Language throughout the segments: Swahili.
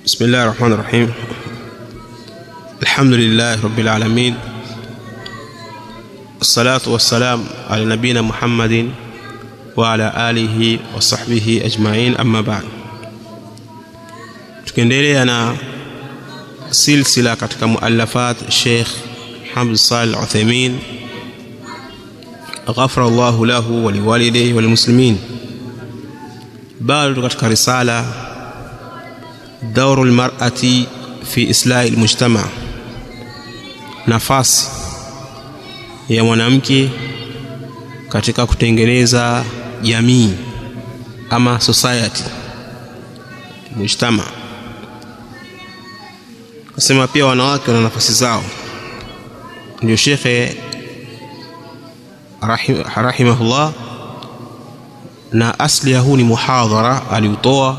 بسم الله الرحمن الرحيم الحمد لله رب العالمين الصلاة والسلام على نبينا محمد وعلى آله وصحبه أجمعين أما بعد tukiendelea na silsila katika muallafat Sheikh Hamd Salih Al-Uthaymeen ghafara Allahu lahu wa liwalidayhi wal muslimin bado katika risala دور المرأة في إصلاح المجتمع nafasi ya mwanamke katika kutengeneza jamii ama society mujtama kasema pia wanawake wana nafasi zao ndio shekhe rahim, rahimahullah na asli ya huu ni muhadhara aliutoa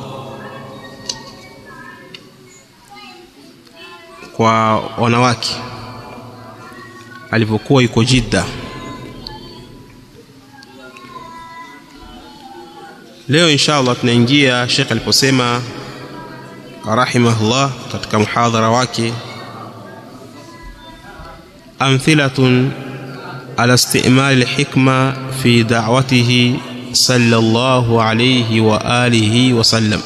kwa wanawake alipokuwa yuko Jidda. Leo insha Allah tunaingia Sheikh aliposema rahimahullah katika muhadhara wake amthilatun ala istimali alhikma fi da'watihi sallallahu alayhi wa alihi wa sallam,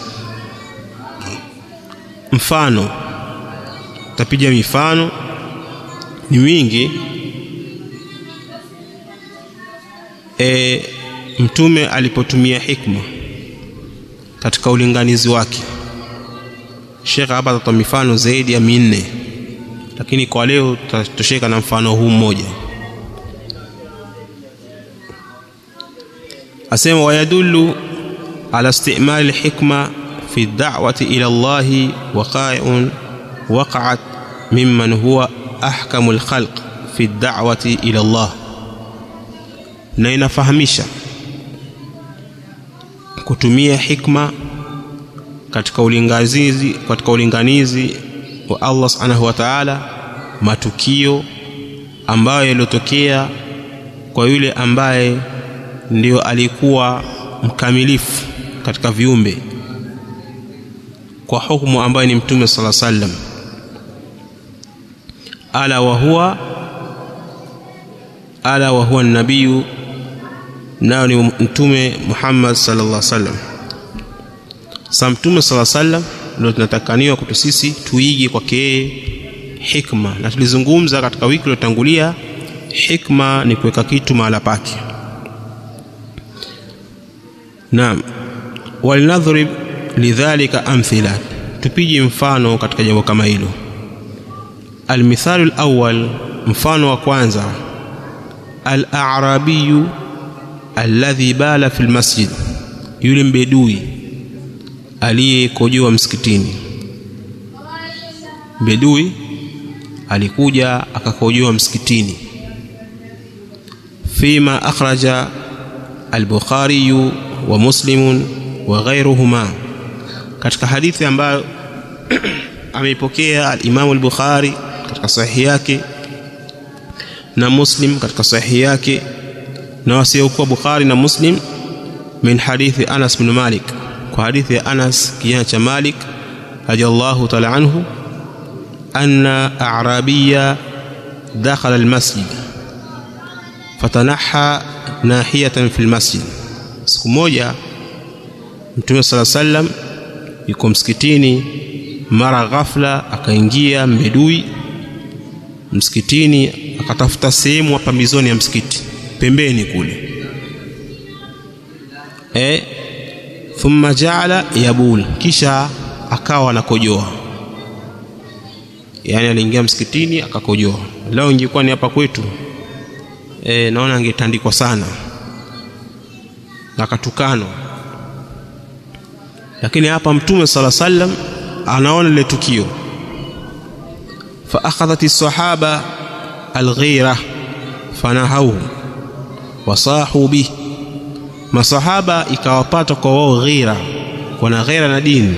mfano tapiga mifano ni mingi e, mtume alipotumia hikma katika ulinganizi wake Sheikh hapa atatoa mifano zaidi ya minne lakini kwa leo tutatosheka na mfano huu mmoja asema wayadullu ala istimali alhikma fi da'wati ila Allah waqa'un وقعت ممن هو أحكم الخلق في الدعوة إلى الله na inafahamisha kutumia hikma katika ulinganizi katika ulinganizi wa Allah Subhanahu wa Ta'ala matukio ambayo yaliyotokea kwa yule ambaye ndio alikuwa mkamilifu katika viumbe kwa hukumu ambayo ni mtume sala sallam ala wa huwa ala wa huwa nabiyu nao ni mtume Muhammad sallallahu alaihi wasallam sa mtume sallallahu alaihi wasallam ndio tunatakaniwa kwetu sisi tuige kwake yeye hikma na tulizungumza katika wiki iliyotangulia hikma ni kuweka kitu mahala pake naam walinadhrib lidhalika amthila tupige mfano katika jambo kama hilo almithalu alawwal mfano wa kwanza al-a'rabiyu alladhi bala fil masjid yule mbedui aliyekojoa msikitini mbedui alikuja akakojoa msikitini fima akhraja al-bukhari wa muslimun wa ghairuhuma katika hadithi ambayo ameipokea al-Imam al-Bukhari katika sahihi yake na Muslim katika sahihi yake na wasiokuwa Bukhari na Muslim min hadithi Anas bin Malik kwa hadithi ya Anas kijana cha Malik radiyallahu ta'ala anhu anna a'rabiyya dakhala al-masjid fatanaha nahiyatan fi al-masjid siku moja Mtume sala sallam yuko msikitini mara ghafla akaingia mbedui msikitini akatafuta sehemu pambizoni ya msikiti pembeni kule e thumma jaala yabul kisha akawa anakojoa yani aliingia msikitini akakojoa leo ingekuwa ni hapa kwetu e, naona angetandikwa sana akatukanwa lakini hapa mtume sala sallam anaona lile tukio fa akhadhat as-sahaba al-ghira fanahauhu wasahu bih masahaba ikawapata kwa wao ghira wana ghira na dini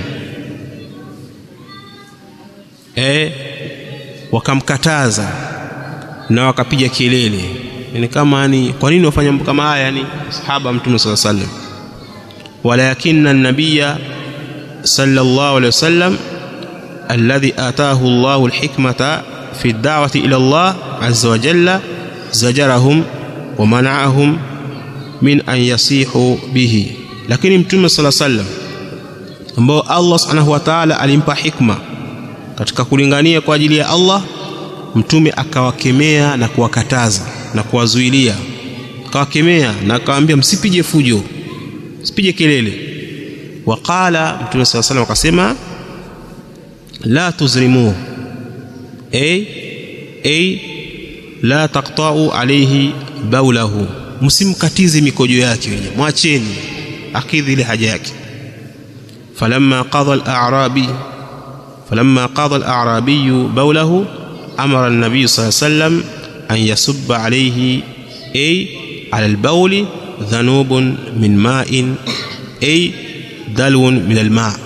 e wakamkataza na wakapiga kelele yani kama ni kwa nini wafanya mambo kama haya yani sahaba mtume sala sallam walakinna an-nabiyya sallallahu alaihi wasallam alladhi atahu Allahu alhikmata fi ad-da'wati ila Allah azza wa jalla zajarahum wa mana'ahum min an yasihu bihi lakini mtume sala sallam ambao Allah subhanahu wa ta'ala alimpa hikma katika kulingania kwa ajili ya Allah mtume akawakemea na kuwakataza na kuwazuilia akawakemea na akawaambia msipige fujo msipige kelele waqala mtume sala sallam akasema la tuzrimuhu ay ay la taqta'u alayhi baulahu msimkatize mikojo yake wenye mwacheni akidhi ile haja yake falamma qadha al-a'rabi falamma qadha al-a'rabi baulahu amara an-nabiy sallallahu alayhi wasallam an yasubba alayhi ay ala al-bawl dhanubun min ma'in ay dalwun min al-ma'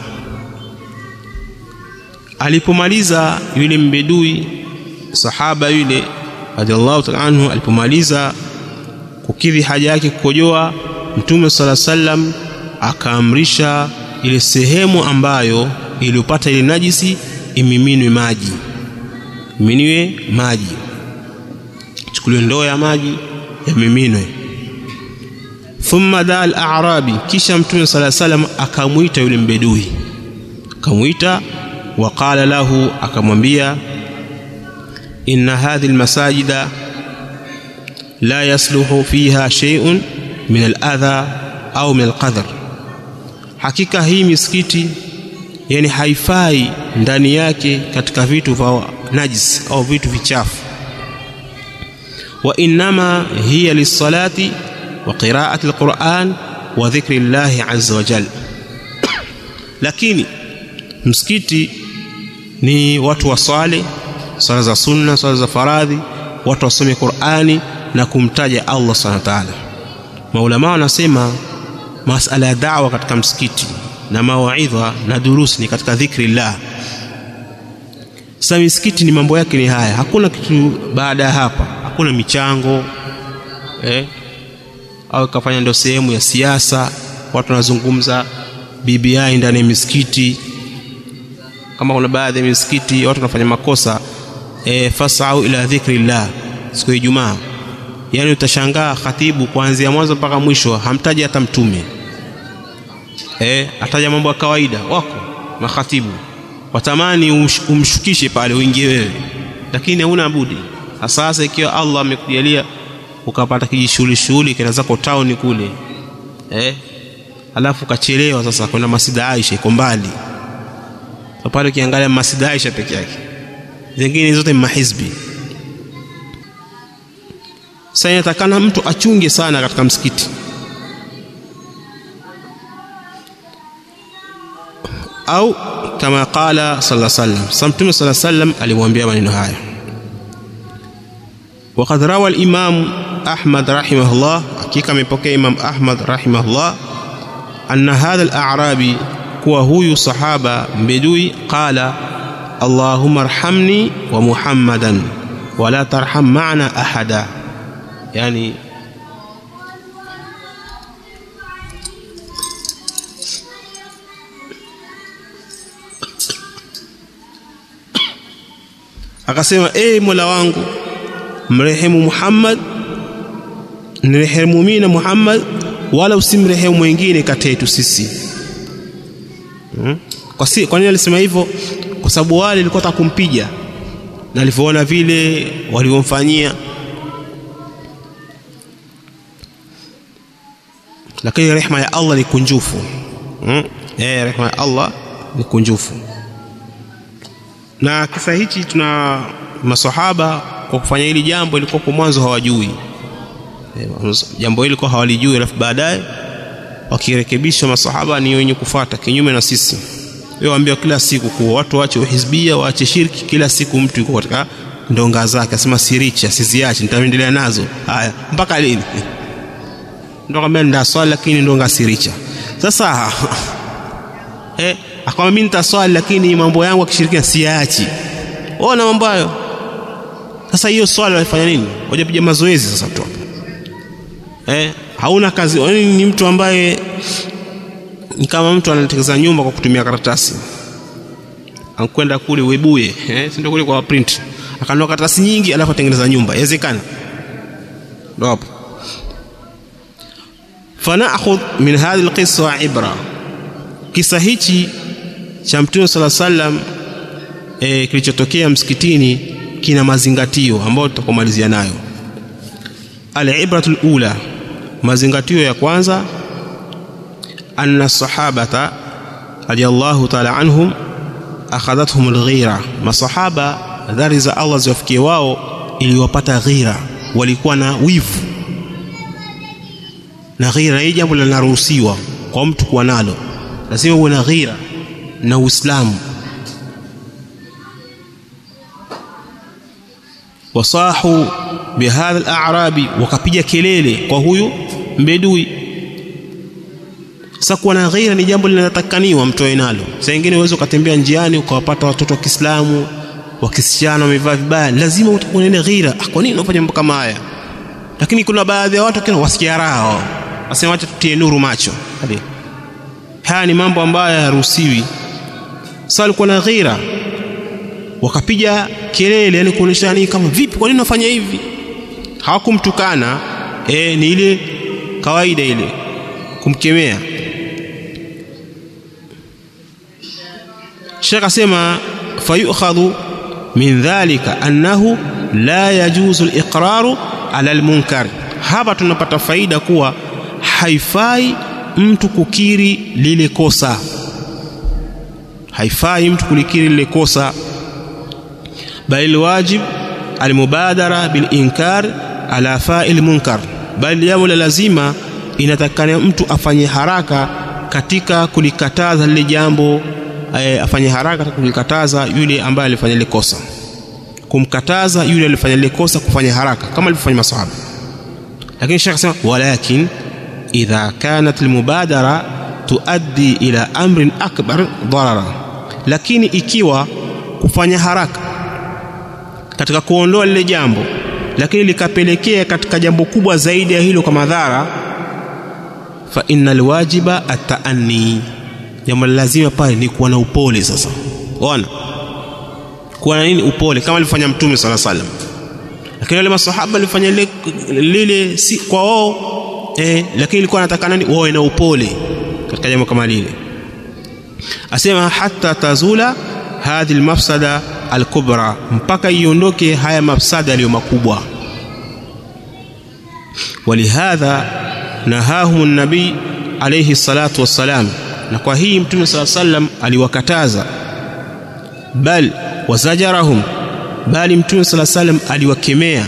alipomaliza yule mbedui sahaba yule radhiallahu ta'ala anhu alipomaliza kukidhi haja yake kukojoa mtume sala sallam akaamrisha ile sehemu ambayo iliyopata ile najisi imiminwe maji iminiwe maji chukuliwe ndoo ya maji yamiminwe thumma daa al-a'rabi kisha mtume sala sallam akamwita yule mbedui akamwita waqala lahu akamwambia inna hadhihi almasajida la yasluhu fiha shay'un min aladha au min alqadhr hakika hii misikiti yani haifai ndani yake katika vitu vya najis au vitu vichafu wa innama hiya lisalati wa qira'ati alquran wa dhikri llahi azza wa jalla lakini msikiti ni watu waswale swala za sunna swala za faradhi watu wasome Qur'ani na kumtaja Allah subhanahu wa ta'ala maulama wanasema masala ya da'wa katika msikiti na mawaidha na durusi ni katika dhikrillah sasa misikiti ni mambo yake ni haya hakuna kitu baada ya hapa hakuna michango eh au kafanya ndio sehemu ya siasa watu wanazungumza BBI ndani ya misikiti kama kuna baadhi ya misikiti watu wanafanya makosa e, fasau ila dhikrillah siku ya Ijumaa yani utashangaa khatibu kuanzia mwanzo mpaka mwisho hamtaji hata mtume eh ataja mambo ya kawaida wako makhatibu watamani umsh, umshukishe pale uingie wewe lakini hauna budi sasa ikiwa Allah amekujalia ukapata kijishughuli shughuli kina zako town kule eh alafu kachelewa sasa kwenda Masjid Aisha iko mbali so pale ukiangalia Masjid Aisha peke yake zingine zote ni mahizbi sasa inatakana mtu achunge sana katika msikiti au kama qala sallallahu alaihi wasallam samtume sallallahu alaihi wasallam alimwambia maneno haya وقد روى الإمام أحمد رحمه الله حقيقة من بكي إمام أحمد رحمه الله أن هذا الأعرابي kuwa huyu sahaba mbedui qala allahumma arhamni wa muhammadan wala tarham ma'ana ahada yani akasema ee mola wangu mrehemu muhammad nirehemu mimi na muhammad wala usimrehemu mwingine kati yetu sisi hmm? kwa, si, kwa nini alisema hivyo kwa sababu wale walikuwa taka kumpiga na alivyoona vile walivyomfanyia lakini rehema ya Allah ni kunjufu hmm? eh rehema ya Allah ni kunjufu na kisa hichi tuna masahaba kwa kufanya hili jambo ilikuwa kwa mwanzo hawajui jambo hili kwa hawalijui alafu baadaye wakirekebisha masahaba ni wenye kufata kinyume na sisi wewe waambia kila siku kuwa watu waache uhizbia waache shirki kila siku mtu yuko katika ndonga zake asema sirichi asiziache nitaendelea nazo haya mpaka lini ndio kama ndio swali lakini ndonga siricha sasa eh akwambia mimi nitaswali lakini mambo yangu akishirikina siachi ona mambo hayo sasa hiyo swali walifanya nini wajapiga mazoezi sasa tu eh hauna kazi yani ni mtu ambaye ni kama mtu anatengeneza nyumba kwa kutumia karatasi ankwenda kule Webuye eh, si ndio kule kwa print, akanunua karatasi nyingi, alafu atengeneza nyumba. Yawezekana? Ndio hapo. Fanakhudh min hadhihi alqissa ibra, kisa hichi cha Mtume sala sallam e, kilichotokea msikitini kina mazingatio ambayo tutakomalizia nayo. Alibratu lula, mazingatio ya kwanza, anna sahabata radiyallahu taala anhum akhadhathum alghira, masahaba dhari za Allah ziwafikie wao iliwapata ghira, walikuwa na wivu na ghira. Hii jambo linaruhusiwa kwa mtu kuwa nalo, lazima uwe na ghira na Uislamu. wasahu bihadha al-a'rabi, wakapiga kelele kwa huyu mbedui. Sasa kuwa na ghira ni jambo linatakaniwa mtoe nalo. Saa nyingine uweze ukatembea njiani ukawapata watoto wa Kiislamu wa kisichana wamevaa vibaya, lazima utakuwa na ile ghira. Ah, kwa nini unafanya mambo kama haya? Lakini kuna baadhi ya watu kina wasikia raha, wasema acha tutie nuru macho. Hadi haya ni mambo ambayo hayaruhusiwi. Sasa alikuwa na ghira, wakapiga kelele, yani kuonyesha ni kama vipi, kwa nini unafanya hivi? Hawakumtukana e, ni ile kawaida ile kumkemea. Sheikh asema fayukhadhu min dhalika annahu la yajuzu al-iqraru ala al-munkar. Hapa tunapata faida kuwa haifai mtu kukiri lile kosa, haifai mtu kulikiri lile kosa, bali wajib almubadara bilinkar ala fa'il munkar, bali jambo la lazima inatakana mtu afanye haraka katika kulikataza lile jambo e, afanye haraka katika kulikataza yule ambaye alifanya lile kosa, kumkataza yule alifanya lile kosa kufanya haraka kama alivyofanya masahaba. Lakini Sheikh asema walakin idha kanat almubadara tuaddi ila amrin akbar darara, lakini ikiwa kufanya haraka katika kuondoa lile jambo lakini likapelekea katika jambo kubwa zaidi ya hilo kwa madhara, fa innal wajiba ataanni, jambo la lazima pale ni kuwa na upole. Sasa ona kuwa na nini? Upole, kama alifanya Mtume sala salam. Lakini wale masahaba walifanya lile, lile si kwa wao eh, lakini ilikuwa anataka nani? Wawe na upole katika jambo kama lile. Asema hata tazula hadhi almafsada alkubra, mpaka iondoke haya mafsada yaliyo makubwa. Walihadha nahahum nabii alayhi salatu wassalam, na kwa hii Mtume saa sallam aliwakataza, bal wazajarahum, bali Mtume saa sallam aliwakemea,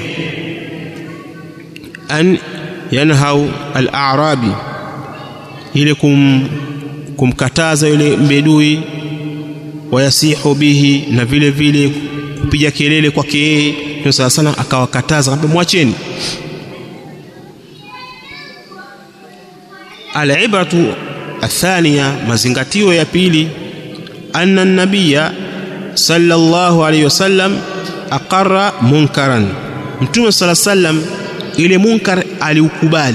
an yanhau al-a'rabi, ile kum, kumkataza yule mbedui wayasihu bihi, na vile vile kupiga kelele kwake yeye. Mtume sala salam akawakataza, akamwambia mwacheni. Alibratu athania, mazingatio ya pili, anna nabiya sallallahu alayhi wasallam aqarra munkaran, Mtume sala salam ile munkar aliukubali,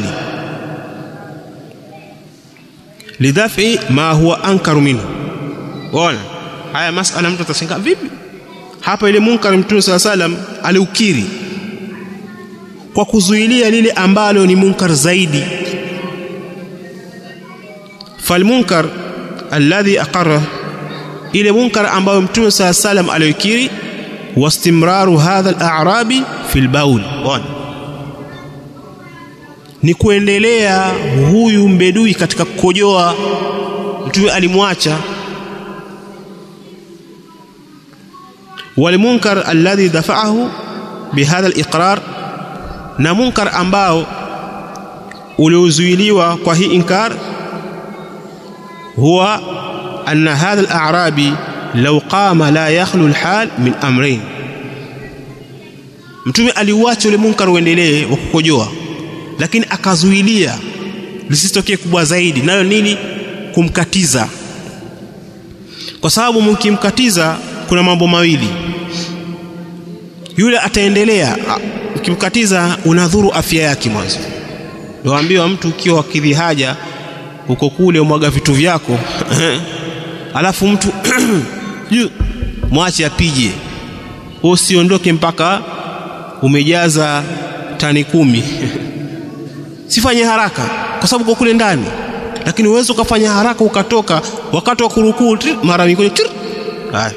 lidhafi ma huwa ankaru minhu. Ona haya masala, mtu atashangaa vipi hapa. Ile munkar Mtume sala salam aliukiri kwa kuzuilia lile ambalo ni munkar zaidi. Falmunkar alladhi aqarra, ile munkar ambayo Mtume sala salam aliokiri, wastimraru hadha al-a'rabi fi al-baul, ni kuendelea huyu mbedui katika kukojoa. Mtume alimwacha walmunkar alladhi dafa'ahu bihadha al-iqrar, na munkar ambao uliozuiliwa kwa hii inkar, huwa anna hadha al-a'rabi law qama la yakhlu al-hal min amrayn. Mtume aliuacha ule munkar uendelee wa kukojoa, lakini akazuilia lisitokee kubwa zaidi, nayo nini? Kumkatiza, kwa sababu mkimkatiza kuna mambo mawili, yule ataendelea. Ukimkatiza unadhuru afya yake mwanzo. Waambiwa mtu ukiwa wakidhi haja uko kule umwaga vitu vyako alafu mtu mwache apije usiondoke mpaka umejaza tani kumi sifanye haraka kwa sababu kwa kule ndani lakini uweze ukafanya haraka ukatoka wakati wa kurukuu mara mikojo haya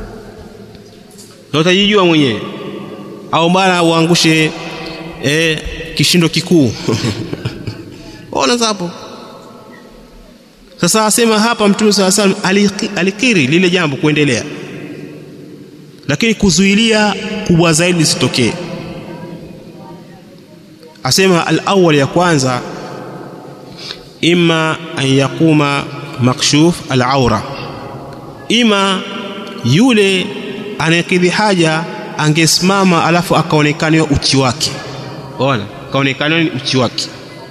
ndio utajijua mwenyewe au bana uangushe eh, kishindo kikuu ona hapo sasa asema hapa mtume saa salam alikiri lile jambo kuendelea lakini kuzuilia kubwa zaidi lisitokee asema al-awwal ya kwanza imma an yaquma makshuf al-aura ima yule anayekidhi haja angesimama alafu akaonekaniwa uchi wake ona akaonekaniwa ni uchi wake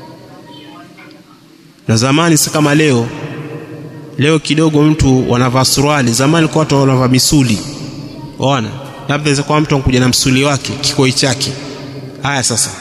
na zamani si kama leo leo kidogo mtu wanavaa suruali zamani kwa watu wanavaa misuli ona labda inaweza kuwa mtu anakuja na msuli wake kikoi chake haya sasa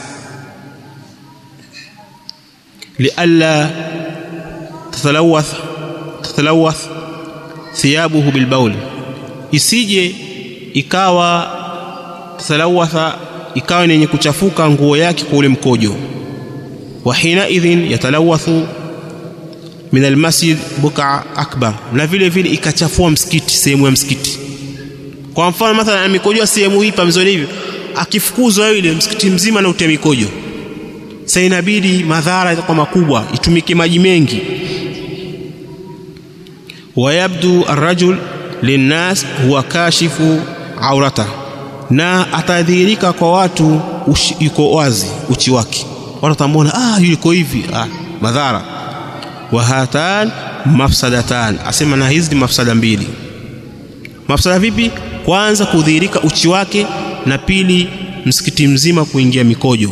lialla tatalawath tatalawath thiyabuhu bilbauli isije ikawa tatalawatha ikawa ni yenye kuchafuka nguo yake kwa ule mkojo wa hina idhin yatalawathu min almasjid buka akbar na vile vile ikachafua msikiti sehemu ya msikiti kwa mfano mathalan amekojoa sehemu hii pamzoni hivi akifukuzwa yule msikiti mzima na utia mikojo sasa inabidi madhara itakuwa makubwa itumike maji mengi wayabdu arrajul linnas huwa kashifu aurata na atadhihirika kwa watu ushi, yuko wazi uchi wake watu watamwona ah yuko hivi ah madhara wa hatan mafsadatan asema na hizi ni mafsada mbili mafsada vipi kwanza kudhihirika uchi wake na pili msikiti mzima kuingia mikojo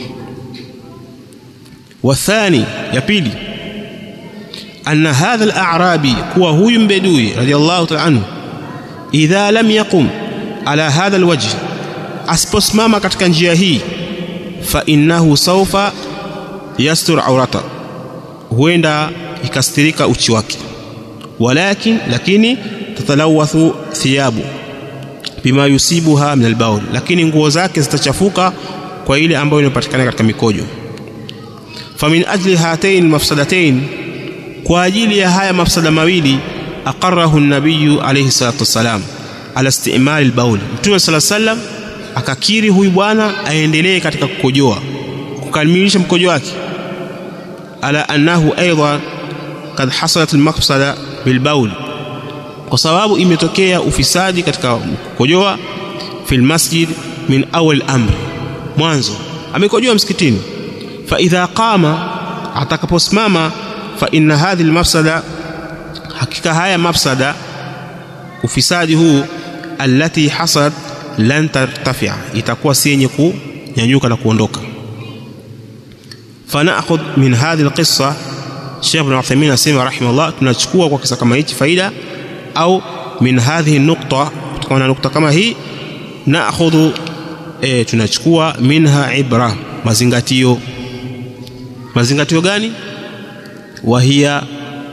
wathani ya pili anna hadha al-a'rabi kuwa huyu mbedui radiyallahu ta'ala anhu idha lam yaqum ala hadha alwajh asiposimama katika njia hii fa innahu sawfa yastur aurata huenda ikastirika uchi wake walakin lakini tatalawathu thiyabu bima yusibuha min albaul lakini nguo zake zitachafuka kwa ile ambayo inapatikana katika mikojo famin ajli hatain almafsadatain kwa ajili ya haya mafsada mawili aqarrahu an-nabiy alayhi salatu wassalam ala istimali albaul mtume sala sallam akakiri huyu bwana aendelee katika kukojoa kukamilisha mkojo wake ala annahu aidha kad hasalat almaqsada bilbaul kwa sababu imetokea ufisadi katika kukojoa fil masjid min awal amr mwanzo amekojoa msikitini fa idha qama atakaposimama fa inna hadhihi almafsada hakika haya mafsada ufisadi huu allati hasad lan tartafia itakuwa si yenye kunyanyuka na kuondoka fanakhudh min hadhihi alqissa Sheikh Ibn Uthaymeen asema rahimahullah tunachukua kwa kisa kama hichi faida au min hadhihi nukta kutokana na nukta kama hii naakhudhu e, tunachukua minha ibra mazingatio mazingatio gani wahia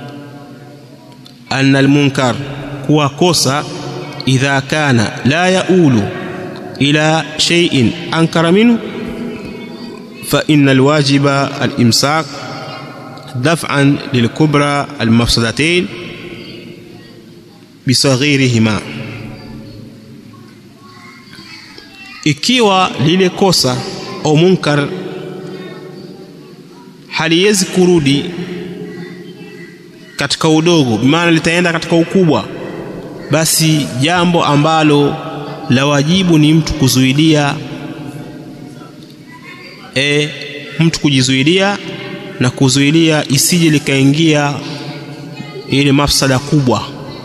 anna almunkar kuwa kosa idha kana la yaulu ila shay'in ankara minhu fa inna alwajiba alimsak daf'an lilkubra almafsadatayn bisaghirihima ikiwa lile kosa au munkar haliwezi kurudi katika udogo maana litaenda katika ukubwa basi jambo ambalo la wajibu ni mtu kuzuilia e, mtu kujizuilia na kuzuilia isije likaingia ile mafsada kubwa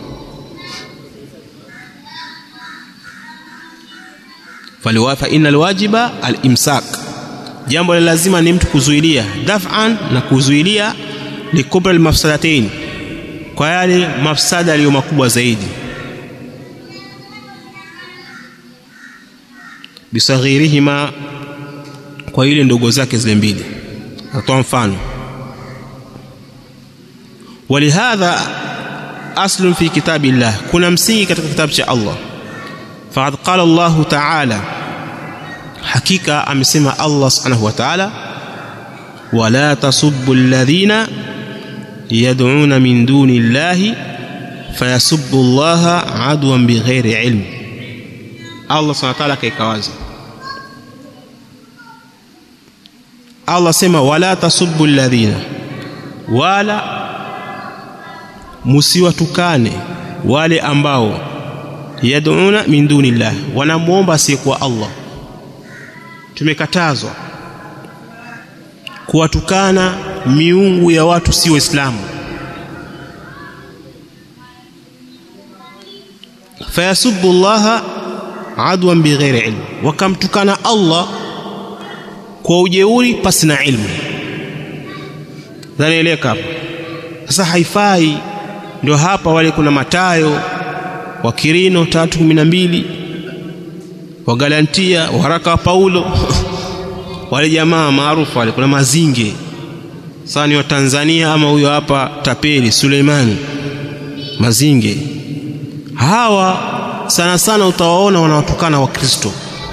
faliwafa inna alwajiba alimsak jambo la lazima ni mtu kuzuilia daf'an na kuzuilia likubra almafsadatain kwa yale mafsada yaliyo makubwa zaidi bisaghirihima kwa ile ndogo zake zile mbili natoa mfano walihadha aslun fi kitabillah kuna msingi katika kitabu cha Allah faqad qala Allah ta'ala hakika amesema Allah subhanahu wa ta'ala wala tasubbu alladhina yad'una min duni llahi fayasubbu allaha adwan bighairi ilm Allah subhanahu wa ta'ala kaika wazi Allah sema wala tasubbu alladhina wala musiwatukane wale ambao yad'una min duni llah wanamwomba asiyekuwa Allah tumekatazwa kuwatukana miungu ya watu si waislamu fayasubbu llaha adwan bighairi ilm wakamtukana Allah kwa ujeuri pasi na ilmu dhanieleka hapa sasa haifai ndio hapa wale kuna matayo wa Kirino tatu kumi na mbili wa Galantia waraka wa Paulo wale jamaa maarufu wale kuna mazinge sasa ni wa Tanzania ama huyo hapa tapeli Suleimani mazinge hawa sana sana utawaona wanawatukana wakristo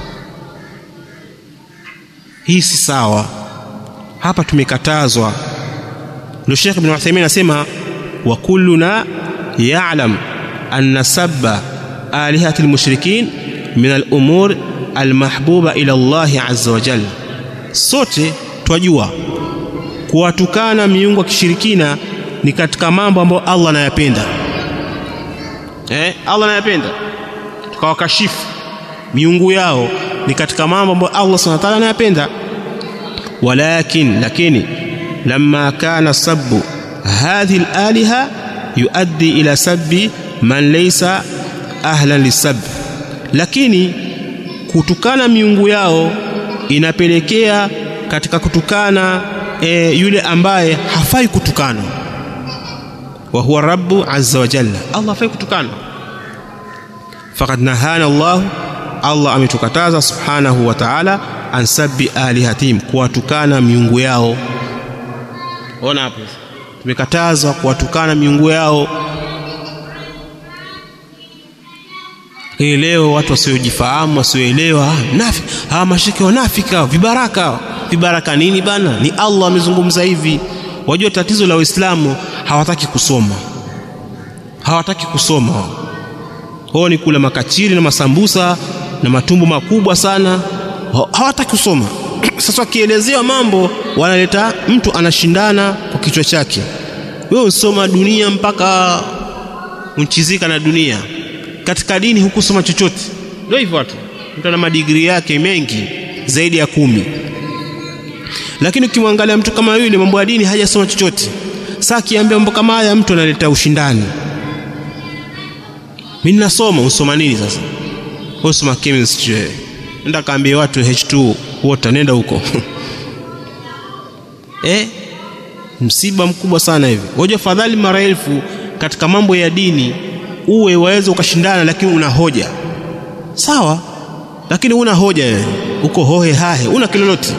hii si sawa hapa tumekatazwa ndio Sheikh Ibn Uthaymeen anasema wa kulluna ya'lam anna sabba alihati almushrikin min al-umur almahbuba ila Allah azza wa jalla sote twajua kuwatukana miungu ya kishirikina ni katika mambo ambayo Allah anayapenda eh Allah anayapenda tukawakashifu miungu yao ni katika mambo ambayo Allah subhanahu wa ta'ala anayapenda walakin lakini lamma kana sabbu hadhihi al-aliha yuaddi ila sabbi man laysa ahlan lisab lakini kutukana miungu yao inapelekea katika kutukana e, yule ambaye hafai kutukana wa huwa rabbu azza wa jalla Allah hafai kutukana faqad nahana Allah Allah ametukataza subhanahu wa ta'ala an sabbi alihatim kuwatukana miungu yao ona hapo tumekatazwa kuwatukana miungu yao hii leo watu wasiojifahamu wasioelewa nafi hawa mashiriki wanafika vibaraka vibaraka nini bana ni Allah amezungumza hivi wajua tatizo la waislamu hawataki kusoma hawataki kusoma wao ni kula makachiri na masambusa na matumbo makubwa sana hawataki kusoma sasa wakielezewa mambo wanaleta mtu anashindana kwa kichwa chake wewe usoma dunia mpaka unchizika na dunia katika dini hukusoma chochote ndio hivyo watu mtu ana madigrii yake mengi zaidi ya kumi lakini ukimwangalia mtu kama yule mambo ya dini hajasoma chochote sasa akiambia mambo kama haya mtu analeta ushindani mimi nasoma usoma nini sasa usoma chemistry wewe nenda kaambie watu H2 water nenda huko eh msiba mkubwa sana hivi waje fadhali mara elfu katika mambo ya dini uwe waweza ukashindana lakini una hoja sawa lakini una hoja wewe uko hohe hahe una kilolote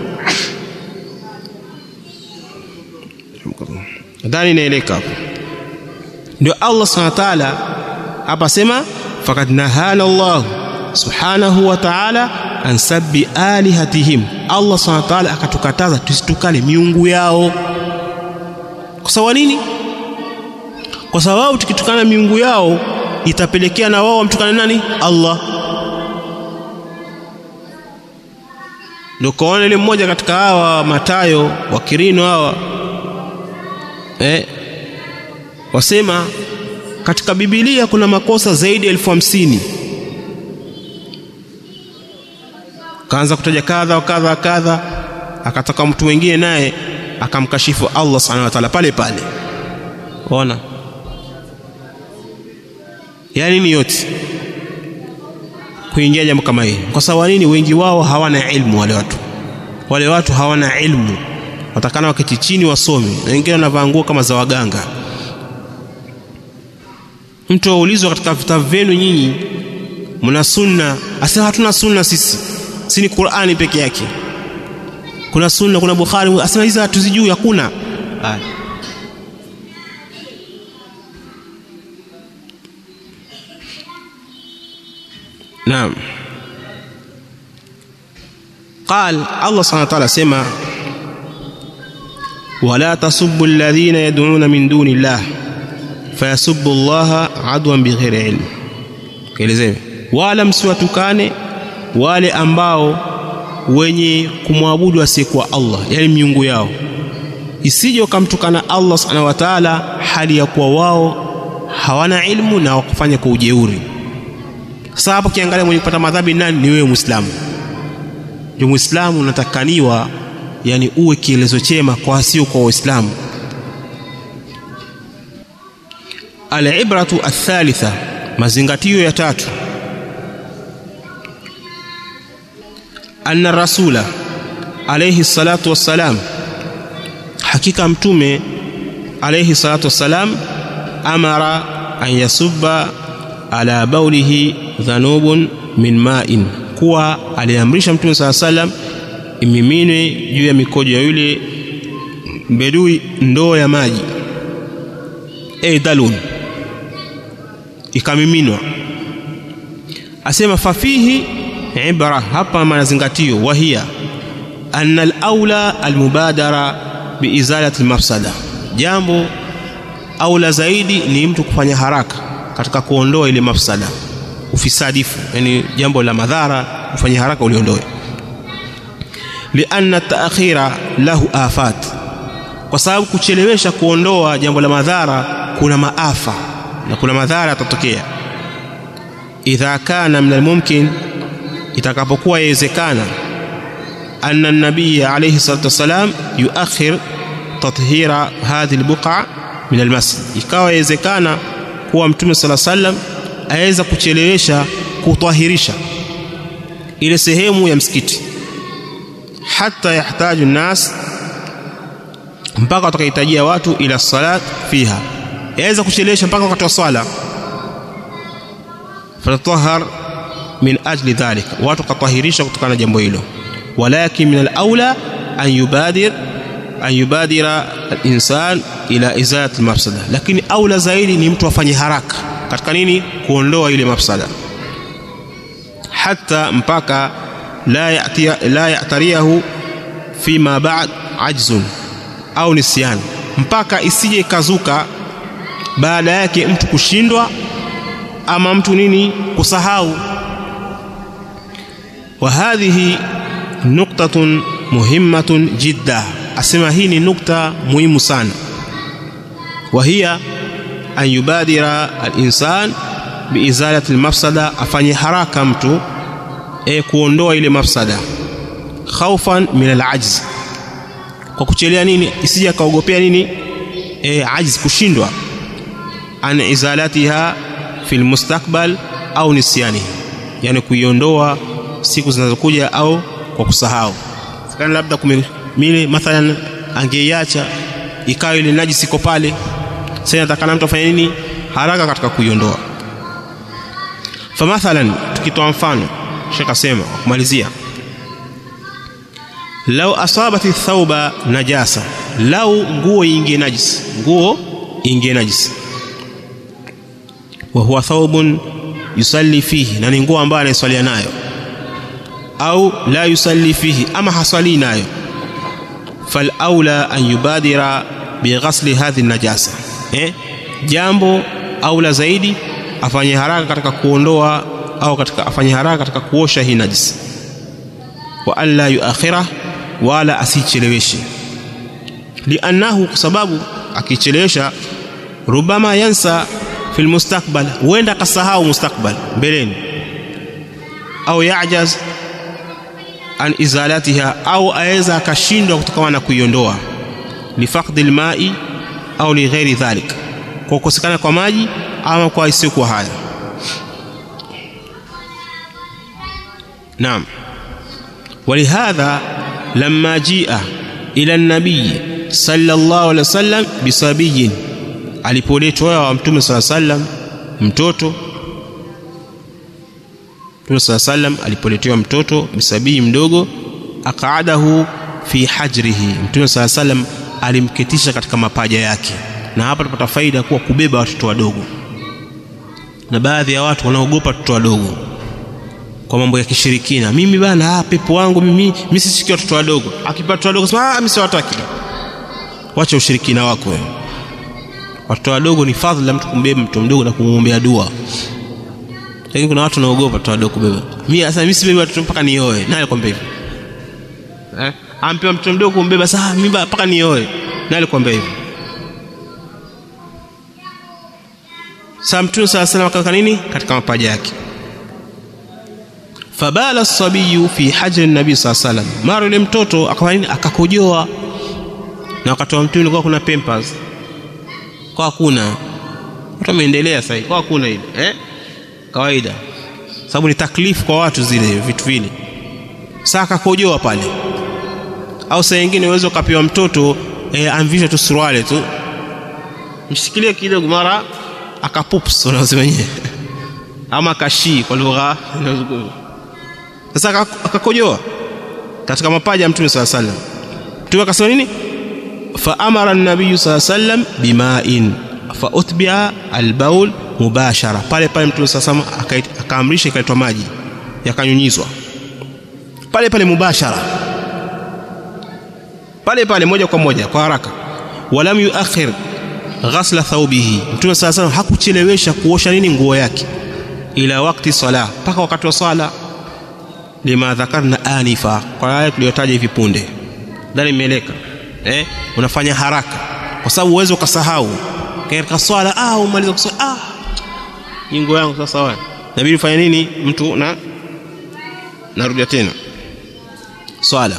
ndani inaeleka hapo ndio Allah subhanahu wa ta'ala hapa sema faqad nahana Allah subhanahu wa ta'ala an sabbi alihatihim Allah subhanahu wa ta'ala akatukataza tusitukane miungu yao kwa sababu nini kwa sababu tukitukana miungu yao itapelekea na wao wamtukane nani Allah ndio kaona ile mmoja katika hawa matayo wa Kirino hawa eh wasema katika Biblia kuna makosa zaidi ya elfu hamsini kaanza kutaja kadha wa kadha wa kadha akataka mtu mwingine naye akamkashifu Allah subhanahu wa ta'ala pale pale ona yani ni yote kuingia jambo kama hili kwa sababu nini wengi wao hawana ilmu wale watu wale watu hawana ilmu watakana waketi chini wasome na wengine wanavaa nguo kama za waganga mtu aulizwa katika vitabu vyenu nyinyi mna sunna asema hatuna sunna sisi si ni Qur'ani peke yake kuna sunna kuna Bukhari asema hizi hatuzijui hakuna naam قال الله سبحانه وتعالى سما ولا تسبوا الذين يدعون من دون الله فيسبوا الله عدوا بغير علم kielezee wala msiwatukane wale ambao wenye kumwabudu asiyekuwa Allah yani miungu yao isije wakamtukana Allah subhanahu wa ta'ala hali ya kuwa wao hawana ilmu na wakufanya kwa ujeuri sasa hapo kiangalia mwenye kupata madhambi nani ni wewe muislamu ndio muislamu unatakaniwa yani uwe kielezo chema kwa wasio kwa waislamu alibratu athalitha mazingatio ya tatu anna rasula alayhi salatu wassalam hakika mtume alayhi salatu wassalam amara an yasubba ala baulihi dhanubun min ma'in kuwa aliamrisha mtume saa salam imiminwe juu ya mikojo ya yule bedui ndoo ya maji e dalun ikamiminwa asema fafihi ibra hapa manazingatio wahia anna alaula almubadara biizalati almafsada jambo aula zaidi ni mtu kufanya haraka katika kuondoa ile mafsada ufisadifu yani jambo la madhara ufanye haraka uliondoe lianna taakhira lahu afat kwa sababu kuchelewesha kuondoa jambo la madhara kuna maafa na kuna madhara yatatokea idha kana min almumkin itakapokuwa yawezekana anna nabii alayhi salatu wasalam yuakhir tathira hadhihi albuqa min almasjid ikawa yawezekana kuwa mtume sala sallam aweza kuchelewesha kutahirisha ile sehemu ya msikiti hata yahtaju nas mpaka watakahitajia watu ila salat fiha yaweza kuchelewesha mpaka wakati wa swala fatatahhar min ajli dhalik watu katahirisha kutokana na jambo hilo walakin min al-aula an yubadir an yubadira al-insan ila izalati al-mafsada lakini aula zaidi ni mtu afanye haraka katika nini kuondoa ile mafsada hata mpaka la ya'tiya la ya'tariyahu fima ba'd ajzun au nisyan mpaka isije ikazuka baada yake mtu kushindwa ama mtu nini kusahau wa hadhihi nuktatun muhimmatun jidda asema hii ni nukta muhimu sana wa hiya an yubadira al-insan biizalati al-mafsada afanye haraka mtu e kuondoa ile mafsada khaufan min al-ajz kwa kuchelea nini isije kaogopea nini e ajz kushindwa an izalatiha fil mustakbal au nisyani yani kuiondoa siku zinazokuja au kwa kusahau kana labda kumile mathalan angeiacha ikawa ile najisi iko pale sasa natakana mtu afanye nini haraka katika kuiondoa famathalan tukitoa mfano shekh asema kumalizia lau asabati thauba najasa lau nguo ingie najisi nguo ingie najisi wa huwa thawbun yusalli fihi na ni nguo ambayo anaiswalia nayo au la yusalli fihi ama haswali nayo fal aula an yubadira bighasli hadhi najasa eh jambo aula zaidi afanye haraka katika kuondoa au katika afanye haraka katika kuosha hii najisi wa an la yuakhira wala asicheleweshe liannahu kwa sababu akichelewesha rubama yansa fil mustakbal huenda akasahau mustakbal mbeleni au yajaz an izalatiha au aweza akashindwa kutokana na kuiondoa lifaqdi alma'i au lighairi dhalik kwa kukosekana kwa maji ama kwa isiyokuwa haya naam ولهذا لما جيء إلى النبي صلى الله عليه وسلم بصبي alipoletwa wa mtume sala sallam mtoto mtume sala sallam alipoletewa mtoto bisabii mdogo aqaadahu fi hajrihi mtume sala sallam alimketisha katika mapaja yake na hapa tupata faida kuwa kubeba watoto wadogo na baadhi ya watu wanaogopa watoto wadogo kwa mambo ya kishirikina mimi bana ah, pepo wangu mimi mimi sisiki watoto wadogo akipata watoto wadogo sema ah mimi siwataki wacha ushirikina wako wewe watoto wadogo ni fadhila mtu kumbeba mtu mdogo na kumwombea dua lakini kuna watu wanaogopa watoto wadogo kubeba mimi sasa mimi sibebi watoto mpaka nioe nani alikwambia hivyo eh ampewa mtoto mdogo kumbeba sasa mimi mpaka nioe nani alikwambia hivyo sasa mtume sala salam akaweka nini katika mapaja yake fabala sabiyu fi hajri nabii saa salam mara yule mtoto akawa nini akakojoa na wakati wa mtume ulikuwa kuna pampers kwa hakuna watu wameendelea sasa kwa hakuna ile eh kawaida sababu ni taklifu kwa watu zile vitu vile sasa akakojoa pale au saa nyingine uwezo ukapewa mtoto eh, amvisha tu suruali tu mshikilie kidogo mara akapups unasema wenyewe ama akashii kwa lugha inazungumza sasa akakojoa katika mapaja ya mtume saa sallam mtume akasema nini faamara nabiyu saa sallam bimain fautbia albaul mubashara pale pale mtume saa sallam akaamrisha ikaletwa maji yakanyunyizwa pale pale mubashara pale pale moja kwa moja kwa haraka walam yuakhir ghasla thawbihi mtume saa sallam hakuchelewesha kuosha nini nguo yake ila wakti sala mpaka wakati wa sala lima dhakarna anifa kwa aya tuliyotaja hivi punde ndani imeeleka eh unafanya haraka kwa sababu uwezo ukasahau katika swala ah umaliza kuswali ah nyingo yangu sasa wewe inabidi ufanye nini mtu na narudia tena swala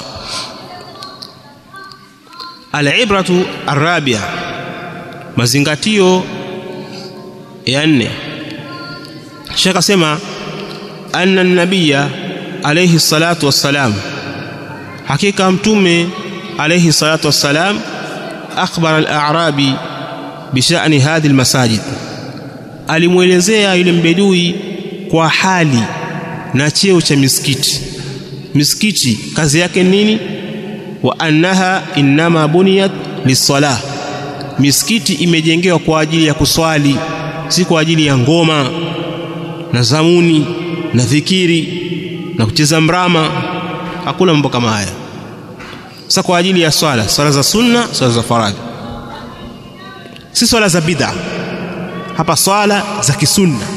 alibratu arabia mazingatio ya nne shekh asema anna nabiya alayhi salatu wassalam hakika mtume alayhi salatu wassalam akhbara al-a'rabi bishani hadhi al-masajid alimwelezea yule mbedui kwa hali na cheo cha misikiti misikiti kazi yake nini wa annaha innama buniyat lisalah misikiti imejengewa kwa ajili ya kuswali si kwa ajili ya ngoma na zamuni na dhikiri na kucheza mrama hakuna mambo kama haya sasa kwa ajili ya swala swala za sunna swala za faradhi si swala za bid'a hapa swala za kisunna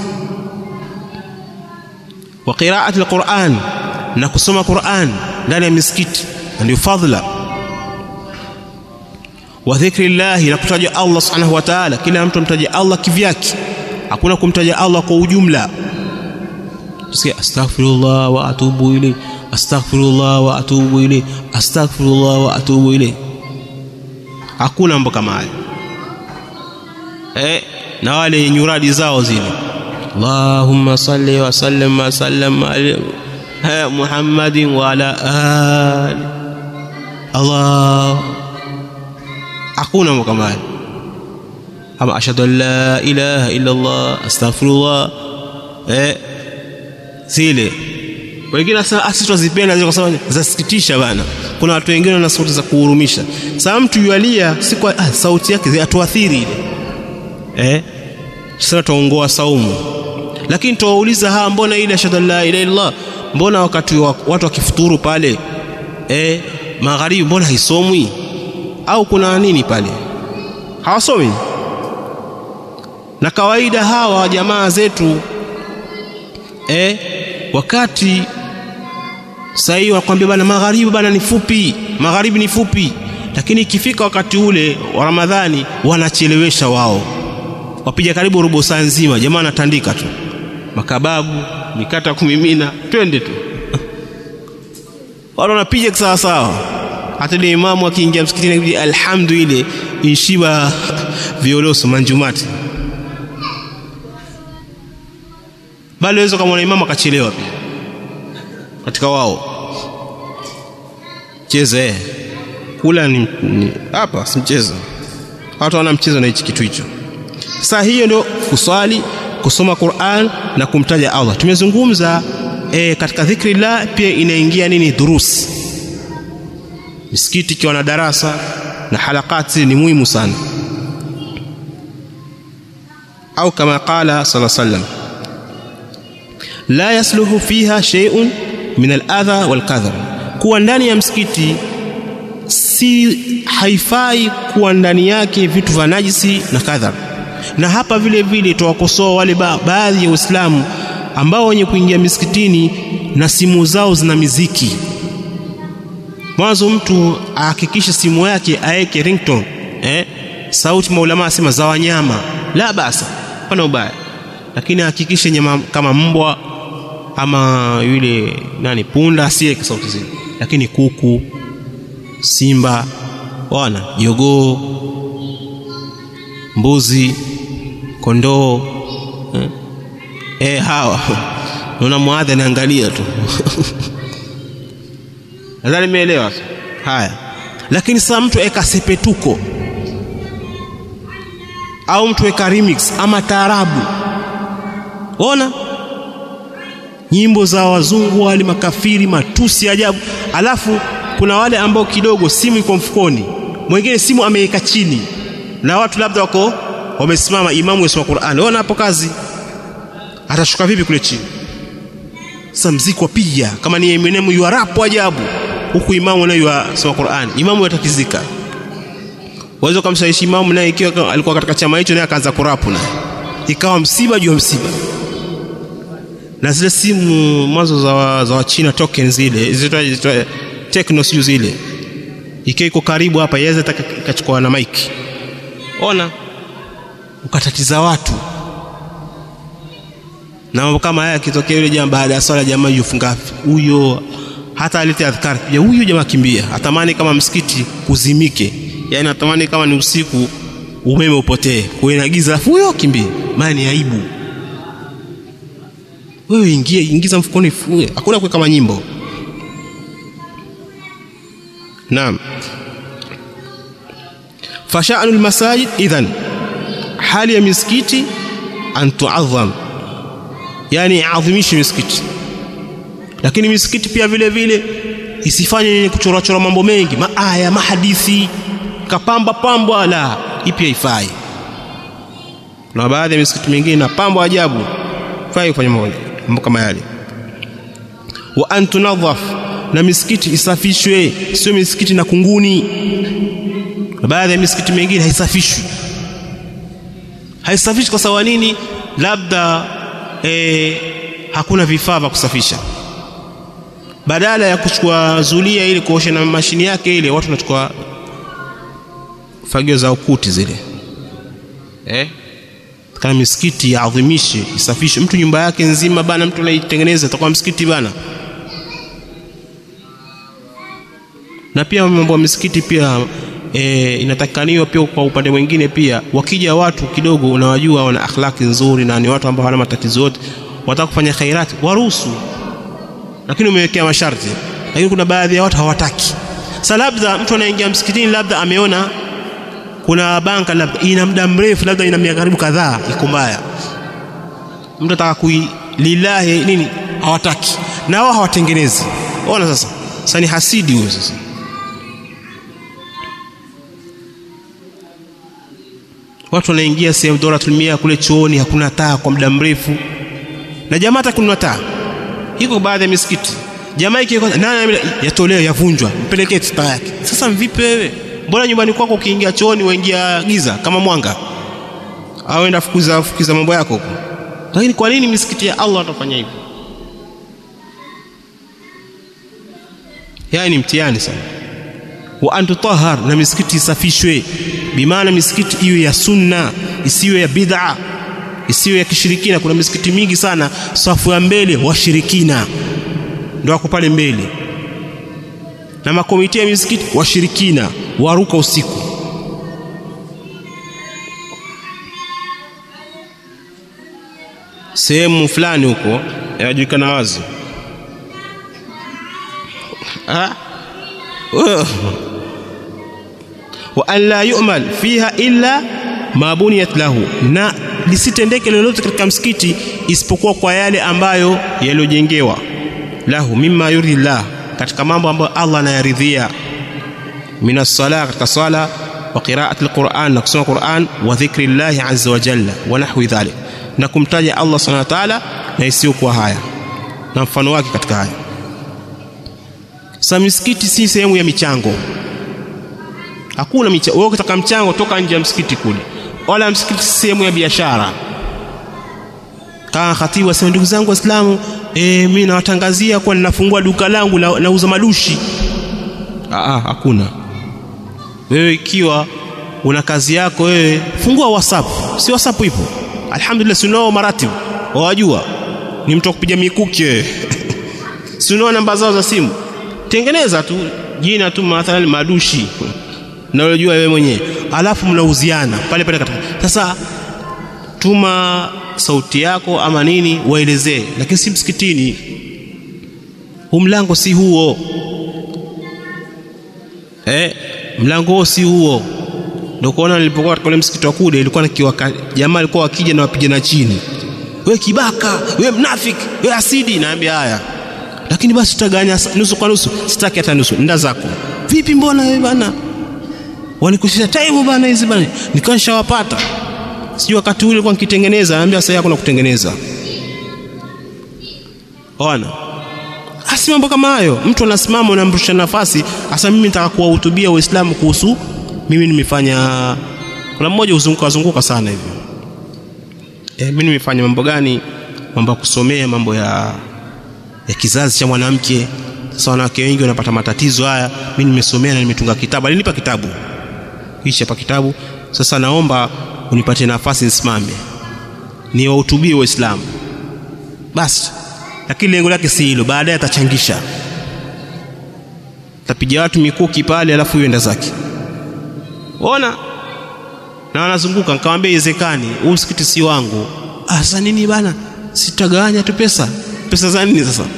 wa qira'ati alquran na kusoma Qur'an ndani ya misikiti ndio fadhila wa dhikrillah na kutaja Allah subhanahu wa ta'ala kila mtu mtaja Allah kivyake hakuna kumtaja Allah kwa ujumla tusikia astaghfirullah wa atubu ilayhi astaghfirullah wa atubu ilayhi astaghfirullah wa atubu ilayhi hakuna mambo kama hayo eh na wale nyuradi zao zile Allahumma salli wa sallim wa sallam ala Muhammadin wa ala ali Allah hakuna mambo kama hayo ama ashhadu an la ilaha illa Allah astaghfirullah eh zile wengine sasa asitozipenda zile kwa sababu zasikitisha bana kuna watu wengine wana sauti za kuhurumisha sasa mtu yualia si kwa ah, sauti yake zinatuathiri ile eh sasa tuongoa saumu lakini tuwauliza ha mbona ile ashhadu la ilaha illallah mbona wakati wa, watu wakifuturu pale eh magharibi mbona haisomwi au kuna nini pale hawasomi na kawaida hawa jamaa zetu eh wakati sahii wanakwambia bana magharibi bana ni fupi magharibi ni fupi lakini ikifika wakati ule wa ramadhani wanachelewesha wao wapiga karibu robo saa nzima jamaa anatandika tu makababu mikata kumimina twende tu wale wanapiga sawa sawa hata ile imamu akiingia msikitini alhamdu ile inshiba violoso manjumati bali waweza kama imamu akachelewa pia katika wao cheze kula ni hapa si mchezo watu wana mchezo na hichi kitu hicho sasa hiyo ndio kuswali kusoma Qur'an na kumtaja Allah tumezungumza e, katika dhikrillah pia inaingia nini durus misikiti ikiwa na darasa na halakati ni muhimu sana au kama qala sallallahu alaihi wasallam la yasluhu fiha shay'un min al-adha wal-kadhar kuwa ndani ya msikiti si haifai kuwa ndani yake vitu vya najisi na kadhar na hapa vile vile tuwakosoa wale ba baadhi ya Waislamu ambao wenye kuingia misikitini na simu zao zina miziki mwanzo mtu ahakikishe simu yake aeke ringtone eh sauti maulama asema za wanyama la basa pana ubaya lakini ahakikishe nyama kama mbwa ama yule nani punda asiweke sauti zile lakini kuku simba wana jogoo mbuzi kondoo eh, eh hawa naona muadha anaangalia tu nadhani nimeelewa haya lakini sasa mtu eka sepetuko au mtu eka remix ama taarabu ona nyimbo za wazungu wale makafiri matusi ajabu alafu kuna wale ambao kidogo simu iko mfukoni mwingine simu ameweka chini na watu labda wako wamesimama imamu yasoma Qur'an ona hapo kazi atashuka vipi kule chini sasa mziki wapiga kama ni Eminem yuarapo ajabu huku imamu naye yasoma Qur'an imamu yatakizika waweza kumshawishi imamu naye ikiwa alikuwa katika chama hicho naye akaanza kurapu naye ikawa msiba juu ya msiba na zile simu mwanzo za za Wachina token zile zitwa techno sio zile ikiwa iko karibu hapa yaweza ikachukua na mic ona ukatatiza watu na mambo kama haya yakitokea yule jamaa baada ya swala jamaa yufunga huyo hata alete adhkar ya huyo jamaa kimbia atamani kama msikiti kuzimike yani atamani kama ni usiku umeme upotee kuwe na giza alafu huyo kimbia maana ni aibu wewe ingie ingiza mfukoni fue hakuna kuweka manyimbo naam fasha'nu almasajid idhan hali ya misikiti an tu'azzam yani adhimishe misikiti lakini misikiti pia vile vile isifanye nini kuchora chora mambo mengi maaya mahadithi kapamba pambwa la ipi haifai na baadhi ya misikiti mingine na pambo ajabu fai kufanya mambo kama yale wa an tunadhaf na misikiti isafishwe sio misikiti na kunguni baadhi ya misikiti mingine haisafishwi haisafishwi kwa sababu nini labda e, hakuna vifaa vya kusafisha badala ya kuchukua zulia ili kuosha na mashini yake ile watu wanachukua fagio za ukuti zile eh kama misikiti yaadhimishe isafishe mtu nyumba yake nzima bana mtu anaitengeneza atakuwa msikiti bana na pia mambo ya misikiti pia e, inatakikaniwa pia kwa upande mwingine pia wakija watu kidogo unawajua wana akhlaki nzuri na ni watu ambao hawana matatizo yote wataka kufanya khairati waruhusu lakini umewekea masharti lakini kuna baadhi ya watu hawataki sasa labda mtu anaingia msikitini labda ameona kuna banka labda ina muda mrefu labda ina miaka karibu kadhaa iko mbaya mtu ataka kui lillahi nini hawataki na wao hawatengenezi ona sasa sasa ni hasidi huyo sasa watu wanaingia sehemu doratul mia kule chooni hakuna taa kwa muda mrefu na jamaa hata kununua taa iko baadhi ya misikiti jamaa ikiwa nani yatolewa yavunjwa mpelekee taa yake sasa vipi wewe mbona nyumbani kwako ukiingia chooni waingia giza kama mwanga au enda fukuza fukiza mambo yako huko lakini kwa nini misikiti ya Allah atafanya hivyo yani mtihani sana wa antutahhar na misikiti isafishwe bimaana misikiti iwe ya sunna isiwe ya bid'a isiwe ya kishirikina kuna misikiti mingi sana safu ya mbele washirikina ndio wako pale mbele na makomiti ya misikiti washirikina waruka usiku sehemu fulani huko yajulikana wazi ah wa an la yu'mal fiha illa ma buniyat lahu na lisitendeke lolote katika msikiti isipokuwa kwa yale ambayo yaliyojengewa lahu mimma yuridillah katika mambo ambayo Allah anayaridhia minas sala katika sala wa qira'ati alquran na kusoma Qur'an wa dhikri Allah azza wa jalla wa nahwi dhalik na kumtaja Allah subhanahu wa ta'ala na isiyokuwa haya na mfano wake katika haya sasa misikiti si sehemu ya michango hakuna michango wewe ukitaka mchango toka nje ya msikiti kule wala msikiti si sehemu ya biashara kama khatibu asema ndugu zangu waislamu e, mimi nawatangazia kuwa ninafungua duka langu la, nauza madushi Aa, hakuna wewe ikiwa una kazi yako wewe fungua whatsapp si whatsapp ipo alhamdulillah sinao maratibu wawajua ni mtu kupiga mikuki wewe sinao namba zao za simu tengeneza tu jina tu mathalan madushi na unajua wewe mwenyewe alafu mnauziana pale pale katika sasa tuma sauti yako ama nini waelezee lakini si msikitini huu mlango si huo eh mlango huo si huo ndio kuona nilipokuwa katika ule msikiti wa kule ilikuwa nikiwa jamaa alikuwa akija na wapigana chini we kibaka we mnafiki we asidi naambia haya lakini basi tutaganya nusu kwa nusu sitaki hata nusu nda zako vipi mbona wewe bana wanikusisha time bana hizi bana nikawa nishawapata sijui wakati ule kwa nikitengeneza naambia sasa hakuna kutengeneza ona asi mambo kama hayo mtu anasimama unamrusha nafasi hasa mimi nitaka kuwahutubia waislamu kuhusu mimi nimefanya kuna mmoja uzunguka zunguka sana hivyo e, mimi nimefanya mambo gani mambo ya kusomea mambo ya ya kizazi cha mwanamke sasa wanawake wengi wanapata matatizo haya mimi nimesomea na nimetunga kitabu alinipa kitabu hichi hapa kitabu sasa naomba unipatie nafasi nisimame niwahutubie waislamu basi lakini lengo lake si hilo baadaye atachangisha tapiga watu mikuki pale alafu yuenda zake ona na wanazunguka nikamwambia iwezekani huu msikiti si wangu ah sasa nini bana sitagawanya tu pesa pesa za nini sasa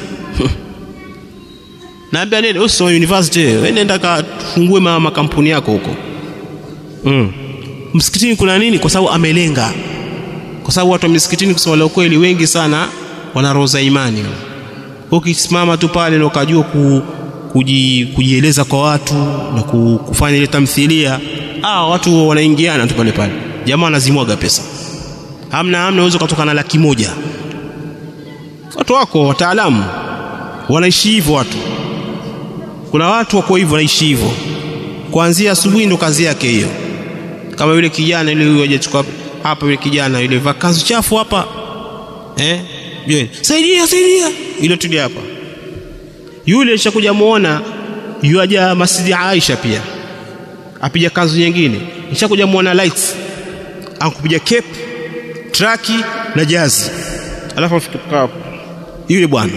naambia nini usoma university wewe nenda kafungue makampuni yako huko mm. msikitini kuna nini kwa sababu amelenga kwa sababu watu wa misikitini kusema la ukweli wengi sana wana roho za imani ukisimama tu pale na ukajua ku, kuji, kujieleza kwa watu na ku, kufanya ile tamthilia ah watu wanaingiana tu pale pale jamaa anazimwaga pesa hamna hamna uwezo kutoka na laki moja watu wako wataalamu wanaishi hivyo watu kuna watu wako hivyo wanaishi hivyo kuanzia asubuhi ndo kazi yake hiyo kama yule kijana yule huyo hajachukua hapa yule kijana yule vaa kanzu chafu hapa eh yule saidia saidia ile tuli hapa yule nishakuja muona yuaja masjidi Aisha pia apija kanzu nyingine nishakuja muona lights ankupiga cape traki na jazi alafu afike hapo yule bwana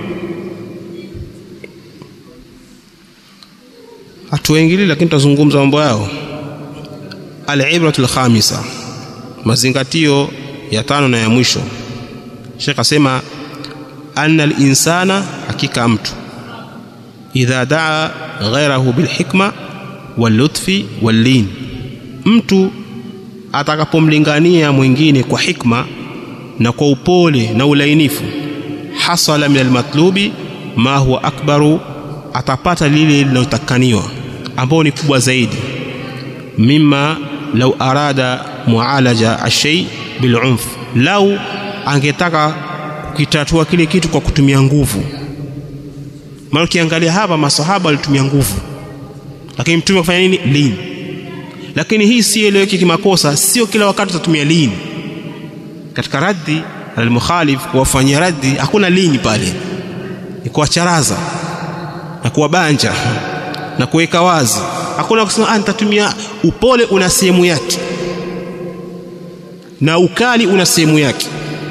hatuwaingili lakini tutazungumza mambo yao alibratu lkhamisa mazingatio ya tano na ya mwisho shekh asema anna linsana hakika mtu idha daa ghairahu bilhikma wallutfi wallin mtu atakapomlingania mwingine kwa hikma na kwa upole na ulainifu hasala min almatlubi ma huwa akbaru atapata lile linalotakaniwa ambao ni kubwa zaidi mima lau arada mualaja ashei bilunf lau angetaka kukitatua kile kitu kwa kutumia nguvu maana ukiangalia hapa masahaba walitumia nguvu lakini mtume kufanya nini lini lakini hii si eleweki kimakosa sio kila wakati utatumia lini katika raddi almukhalif kuwafanyia raddi hakuna lini pale ni kuwacharaza na kuwabanja na kuweka wazi hakuna kusema ah nitatumia upole una sehemu yake na ukali una sehemu yake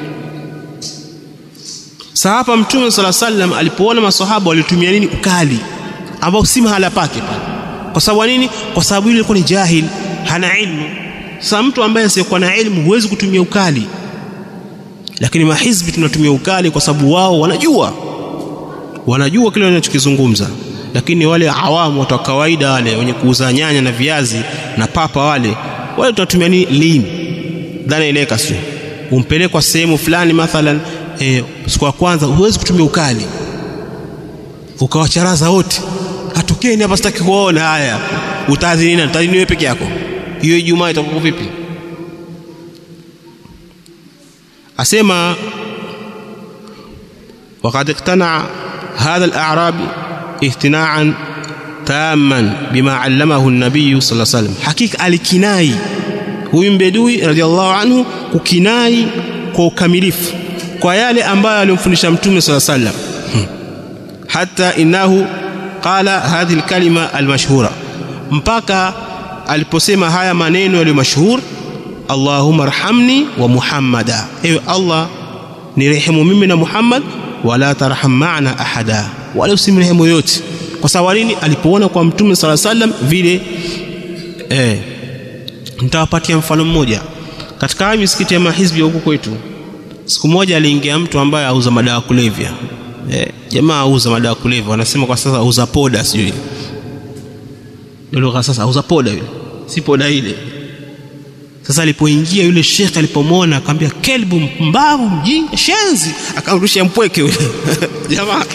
sasa hapa mtume sala sallam alipoona maswahaba walitumia nini ukali ambao si mahala pake pale kwa sababu nini kwa sababu yule alikuwa ni jahil hana ilmu sasa mtu ambaye asiyekuwa na ilmu huwezi kutumia ukali lakini mahizbi tunatumia ukali kwa sababu wao wanajua wanajua kile wanachokizungumza lakini wale awamu watu wa kawaida wale wenye kuuza nyanya na viazi na papa wale wale tunatumia nini lini dhana ileka sio umpelekwa sehemu fulani mathalan e, siku ya kwanza huwezi kutumia ukali ukawacharaza wote hatokeni hapa sitaki kuona haya utaadhini nani utaadhini wewe peke yako hiyo ijumaa itakuwa vipi asema وقد اقتنع هذا الأعرابي اقتناعا تاما بما علمه النبي صلى الله عليه وسلم حقيقة alikinai huyu mbedui radhiallahu anhu kukinai kwa ukamilifu kwa yale ambayo alimfundisha mtume صلى الله عليه وسلم hata innahu qala hadhihi alkalima almashhura mpaka aliposema haya maneno yaliyo mashhur Allahumma arhamni wa Muhammada ewe Allah nirehemu mimi na Muhammad wala tarham ma'ana ahada wala usimrehemu yote kwa sababu nini alipoona kwa mtume sala sallam vile eh nitawapatia mfano mmoja katika haya misikiti ya mahizbi huko kwetu siku moja aliingia mtu ambaye auza madawa kulevya eh, jamaa auza madawa kulevya wanasema kwa sasa auza poda sijui ndio lugha sasa auza poda yule si poda ile sasa alipoingia yule shekhe alipomwona akamwambia kelbu mbavu mjinga shenzi akamrusha mpweke yule jamaa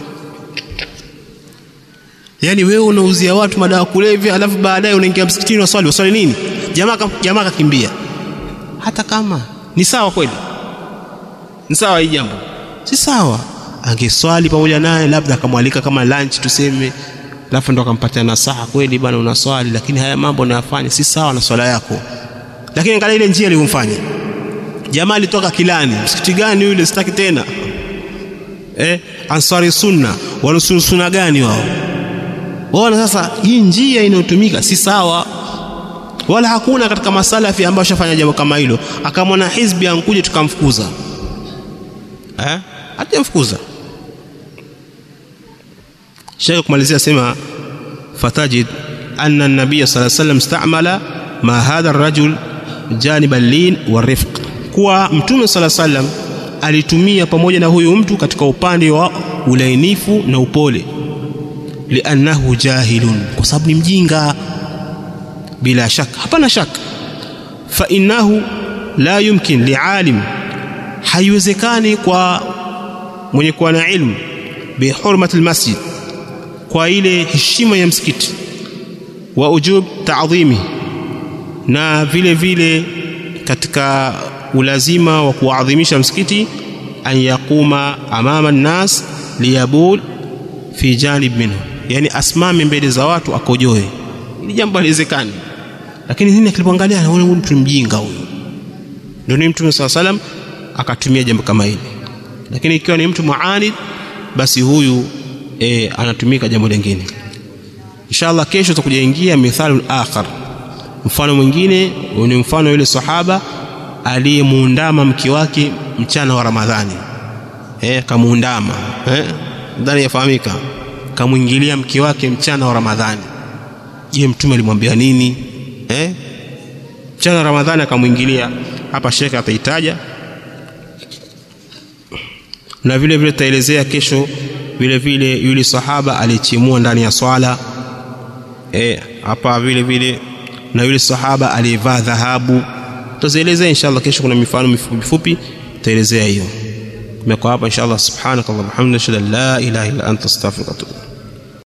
yaani wewe unauzia watu madawa kulevya alafu baadaye unaingia msikitini waswali waswali nini jamaa jamaa akakimbia hata kama ni sawa kweli ni sawa hii jambo si sawa angeswali pamoja naye labda akamwalika kama lunch tuseme alafu ndo akampatia nasaha kweli bwana unaswali lakini haya mambo unayafanya si sawa na swala yako lakini angalia ile njia aliyomfanya jamaa alitoka kilani msikiti gani yule sitaki tena eh ansari sunna wanusuru sunna gani wao waona sasa hii njia inayotumika si sawa wala hakuna katika masalafi ambao shafanya jambo kama hilo akamwona hizbi ankuje tukamfukuza eh hatamfukuza Sheikh kumalizia sema fatajid anna an-nabiy sallallahu alayhi wasallam istamala ma hadha ar-rajul janib al-lin wa-rifq kuwa mtume sallallahu alayhi wasallam alitumia pamoja na huyu mtu katika upande wa ulainifu na upole liannahu jahilun kwa sababu ni mjinga bila shaka hapana shaka fa innahu la yumkin lialim haiwezekani kwa mwenye kuwa na ilmu bihurmati almasjid kwa ile heshima ya msikiti wa ujub ta'dhimi na vile vile katika ulazima wa kuadhimisha msikiti an yaquma amama nnas liyabul fi janib minhu yani asimame mbele za watu akojoe ili jambo haliwezekani lakini nini akilipoangalia anaona huyu mtu mjinga huyu ndio ni mtume swalla salam akatumia jambo kama hili lakini ikiwa ni mtu muanid basi huyu e, anatumika jambo lingine inshallah kesho tutakuja ingia mithalul akhar mfano mwingine ni mfano yule sahaba aliyemuundama mke wake mchana wa ramadhani eh kamuundama eh ndani yafahamika kamwingilia mke wake mchana wa ramadhani je mtume alimwambia nini eh mchana wa ramadhani akamwingilia hapa shekhe ataitaja na vile vile tutaelezea kesho vile vile yule sahaba alichimua ndani ya swala eh hapa vile vile na yule sahaba aliyevaa dhahabu tutazielezea inshallah kesho kuna mifano mifupi mifupi tutaelezea hiyo tumekuwa hapa inshallah subhanakallahumma hamdaka la ilaha illa anta astaghfiruka wa atubu